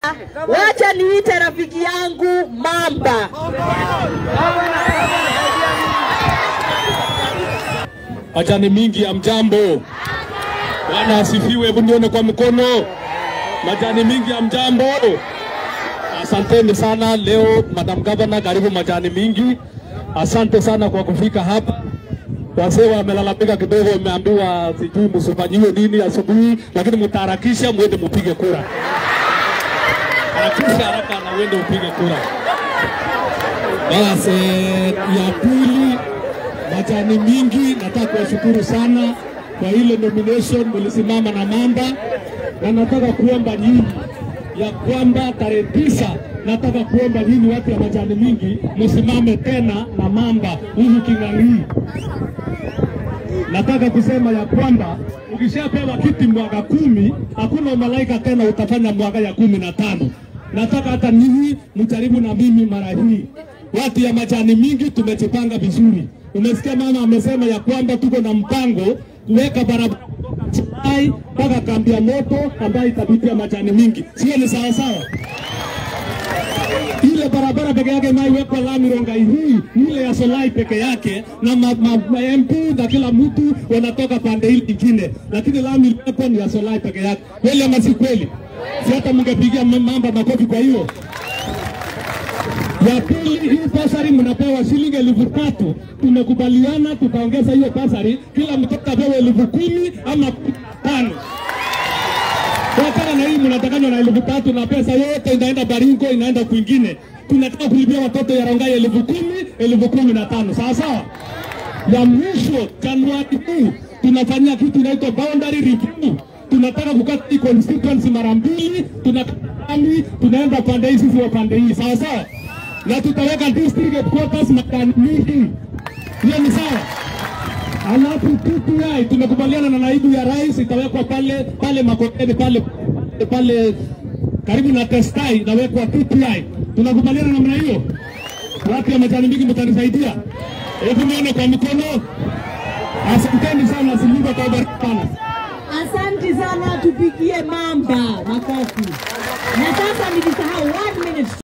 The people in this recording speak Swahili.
Wacha niite rafiki yangu Mamba. Majani mingi ya mjambo. Bwana asifiwe, hebu nione kwa mkono. Majani mingi ya mjambo. Asanteni sana leo, Madam Governor, karibu majani mingi. Asante sana kwa kufika hapa. Wazee wamelalamika kidogo, wameambiwa sijui msifanyiwe nini asubuhi, lakini mtaharakisha mwende mpige kura. Harakisha haraka na uende upige kura. Basi ya pili majani mingi, nataka kuwashukuru sana kwa ile nomination mlisimama na Mamba, na nataka kuomba nyinyi ya kwamba tarehe tisa nataka kuomba nyinyi watu ya majani mingi msimame tena na Mamba huyu King'ang'i. Nataka kusema ya kwamba ukishapewa kiti mwaka kumi, hakuna malaika tena utafanya mwaka ya kumi na tano. Nataka hata ninyi mjaribu na mimi mara hii. Watu ya majani mingi tumejipanga vizuri. Umesikia mama amesema ya kwamba tuko na mpango kuweka barabara Chai mpaka kambi ya moto ambayo itapitia majani mingi, sio? Ni sawa sawa ile barabara peke yake inaiwekwa lami Rongai hii ile ya Solai peke yake, na ma, ma, ma MP na kila mtu wanatoka pande hili nyingine, lakini lami iliyoko ni ya Solai peke yake. Kweli ama si kweli? Si hata mngepigia Mamba makofi kwa hiyo. Ya pili, hii basari mnapewa shilingi elfu tatu. Tumekubaliana tutaongeza hiyo basari, kila mtoto apewe elfu kumi ama tano. Wakana na hii mnatakanywa na elfu tatu na pesa yote inaenda Baringo, inaenda kwingine. Tunataka kulipia watoto ya Rongai elfu kumi, elfu kumi na tano, sawa sawa. Ya mwisho Januari huu tunafanyia kitu inaitwa boundary review. Tunataka kukata hii constituency mara mbili, tunakami tunaenda pande hii, sisi wa pande hii, sawa sawa, na tutaweka district headquarters makani mingi. Hiyo ni sawa. Alafu TPI tumekubaliana na naibu ya rais itawekwa pale pale Makoteni pale pale karibu na Testai itawekwa TPI. Tunakubaliana namna hiyo? Watu ya majani mingi mtanisaidia? Hebu nione kwa mikono. Asanteni sana, Mungu atawabariki sana. Asanti sana, tupigie Mamba makofi. Na sasa nilisahau one minute